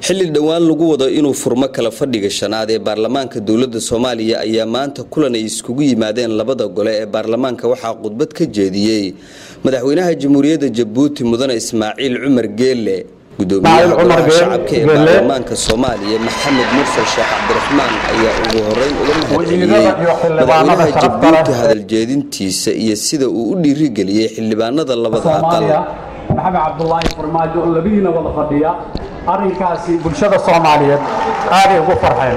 xilli dhowaan lagu wado inuu furmo kala fadhiga shanaad ee baarlamaanka dowladda soomaaliya ayaa maanta kulan ay iskugu yimaadeen labada gole ee baarlamaanka waxaa khudbad ka jeediyey madaxweynaha jamhuuriyadda jabuuti mudane ismaaciil cumar geelle gudoomiyaha golaha shacabka ee baarlamaanka soomaaliya maxamed mursal sheekh cabdiraxmaan ayaa ugu horeyn uga mahadceliyey madaxweynaha jabuuti hadaljeedintiisa iyo sida uu u dhiirigeliyey xildhibaanada labada aqal maxamed cabdulaahi farmaajo oo labadiina wada fadhiya arrinkaasi bulshada soomaaliyeed aaday ugu farxeen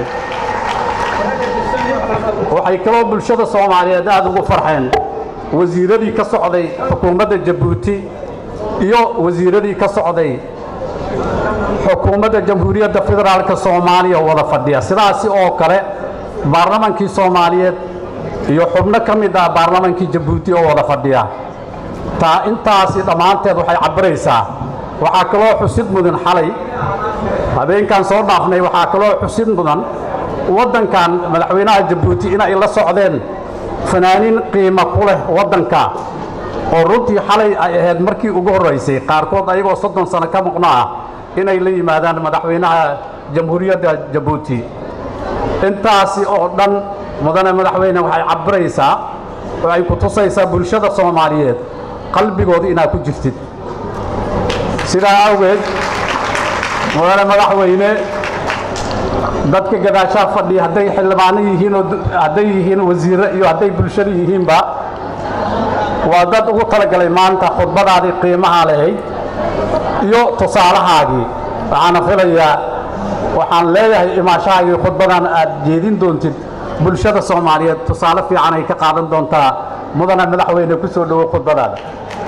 waxay kaloo bulshada soomaaliyeed aada ugu farxeen wasiiradii ka socday xukuumadda jabuuti iyo wasiiradii ka socday xukuumadda jamhuuriyadda federaalka soomaaliya wada fadhiya sidaasi oo kale baarlamankii soomaaliyeed iyo xubno ka mid ah baarlamankii jabuuti oo wada fadhiya taa intaasi dhammaanteed waxay cabiraysaa waxaa kaloo xusid mudan xalay habeenkan soo dhaafnay waxaa kaloo xusid mudan waddankan madaxweynaha jabuuti inay la socdeen fanaaniin qiimo ku leh waddanka oo runtii xalay ay ahayd markii ugu horraysay qaarkood ayagoo soddon sano ka muqno ah inay la yimaadaan madaxweynaha jamhuuriyadda jabuuti intaasi oo dhan mudane madaxweyne waxay cabiraysaa oo ay ku tusaysaa bulshada soomaaliyeed qalbigooda inaad ku jirtid sidaa awgeed mudane madaxweyne dadka gadaashaa fadhiya hadday xildhibaano yihiin oo hadday yihiin wasiirre iyo hadday bulshada yihiinba waa dad ugu talagalay maanta khudbadaadii qiimaha lahayd iyo tusaalahaagii waxaana filayaa waxaan leeyahay imaashahaagii khudbadan aad jeedin doontid bulshada soomaaliyeed tusaale fiican ay ka qaadan doontaa mudane madaxweyne ku soo dhowow khudbadaada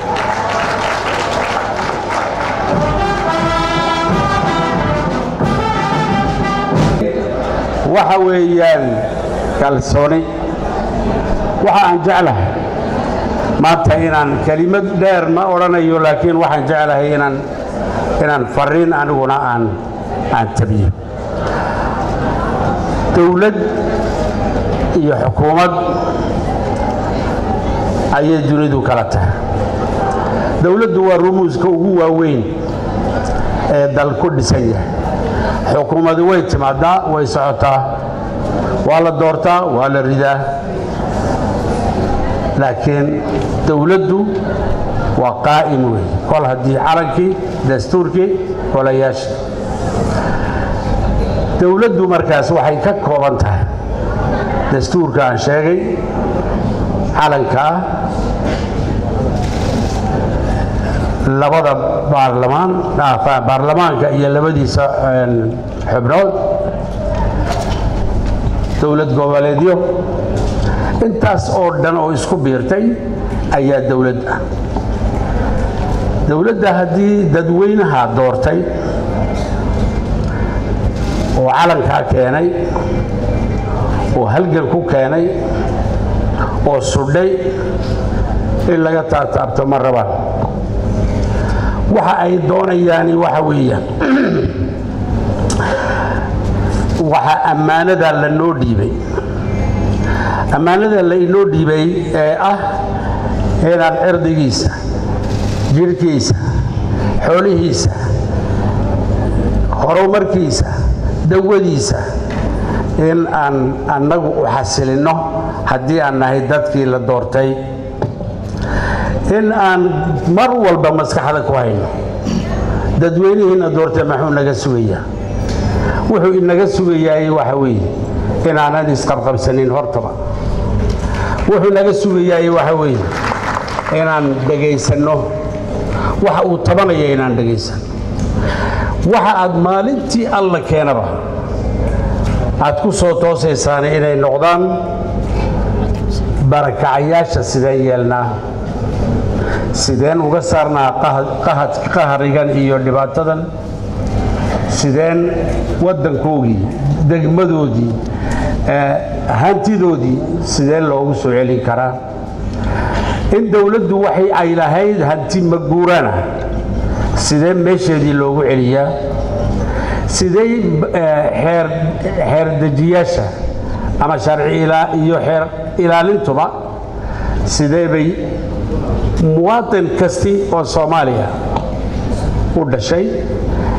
waxa weeyaan kalsooni waxa aan jeclahay maanta inaan kelimad dheer ma odhanayo laakiin waxaan jeclahay inaan inaan fariin aniguna aan aan tabiyo dowlad iyo xukuumad ayay dunidu kala tahay dowladdu waa rumuuska ugu waaweyn ee dal ku dhisan yahay xukuumadu way timaadaa way socotaa waa la doortaa waa la ridaa laakiin dowladdu waa qaa'im wey kol haddii calankii dastuurkii golayaasha dowladdu markaas waxay ka kooban tahay dastuurka aan sheegay calankaa labada baarlamaan baarlamaanka iyo labadiisa xubnood dowlad goboleedyo intaas oo dhan oo isku biirtay ayaa dowlad ah dowladda haddii dadweynaha doortay oo calankaa keenay oo halgan ku keenay oo sudhay in laga taataabto ma rabaan waxa ay doonayaani waxa weeyaan waxaa ammaanada lanoo dhiibay ammaanada lainoo dhiibay ee ah inaan cirdigiisa jidhkiisa xoolihiisa horumarkiisa dawadiisa in aan annagu u xasilinno haddii aan nahay dadkii la doortay in aan mar walba maskaxda ku hayno dadweynihiina doortay maxuu naga sugayaa wuxuu inaga sugayaay waxa weeye inaanan isqabqabsanin hortaba wuxuu naga sugayaay waxa weeye inaan dhegaysanno waxa uu tabanaya inaan dhegaysanno waxa aad maalintii alla keenaba aad ku soo toosaysaan inay noqdaan barakacayaasha sideen yeelnaa sideen uga saarnaa qaharigan iyo dhibaatadan sideen waddankoogii degmadoodii hantidoodii sideen loogu soo celin karaa in dowladdu waxay ay lahayd hanti maguurana sidee meesheedii loogu celiyaa sidey xeerdejiyaasha ama sharci iyo xeer ilaalintuba sidee bay muwaadin kasti oo soomaaliya u dhashay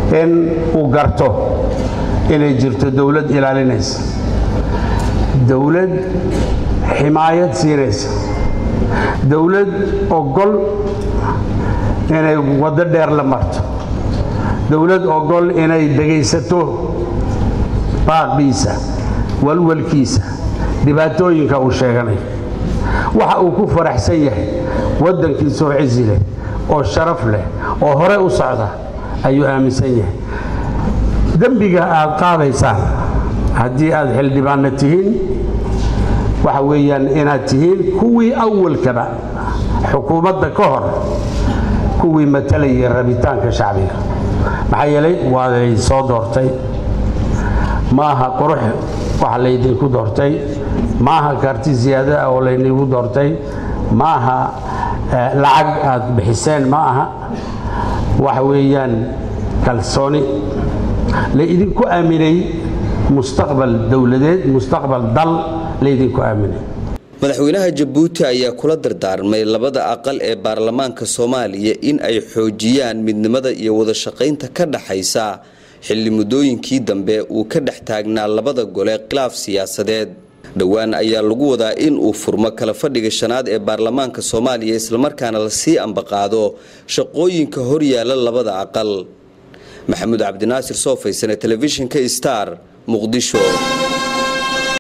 in uu garto inay jirto dowlad ilaalinaysa dowlad ximaayad siinaysa dowlad ogol inay waddo dheer la marto dowlad ogol inay dhegaysato baaqiisa walwalkiisa dhibaatooyinka uu sheeganayo waxa uu ku faraxsan yahay waddankiisoo cizi leh oo sharaf leh oo hore u socda ayuu aaminsan yahay dembiga aad qaadaysaan haddii aad xildhibaanna tihiin waxa weeyaan inaad tihiin kuwii awalkaba xukuumadda ka hor kuwii matalayay rabitaanka shacbiga maxaa yeelay waaday soo doortay maaha qurux waxa laydinku doortay maaha karti siyaada ah oo laynigu doortay maaha lacag aad bixiseen ma aha waxa weeyaan kalsooni laydinku aaminay mustaqbal dowladeed mustaqbal dal laydinku aaminay madaxweynaha jabuuti ayaa kula dardaarmay labada aqal ee baarlamaanka soomaaliya in ay xoojiyaan midnimada iyo wada shaqaynta ka dhaxaysa xilli muddooyinkii dambe uu ka dhex taagnaa labada gole khilaaf siyaasadeed dhowaan ayaa lagu wadaa in uu furmo kala fadhiga shanaad ee baarlamaanka soomaaliya islamarkaana lasii ambaqaado shaqooyinka horyaala labada aqal maxamuud cabdinaasir soo faysane telefishinka star muqdisho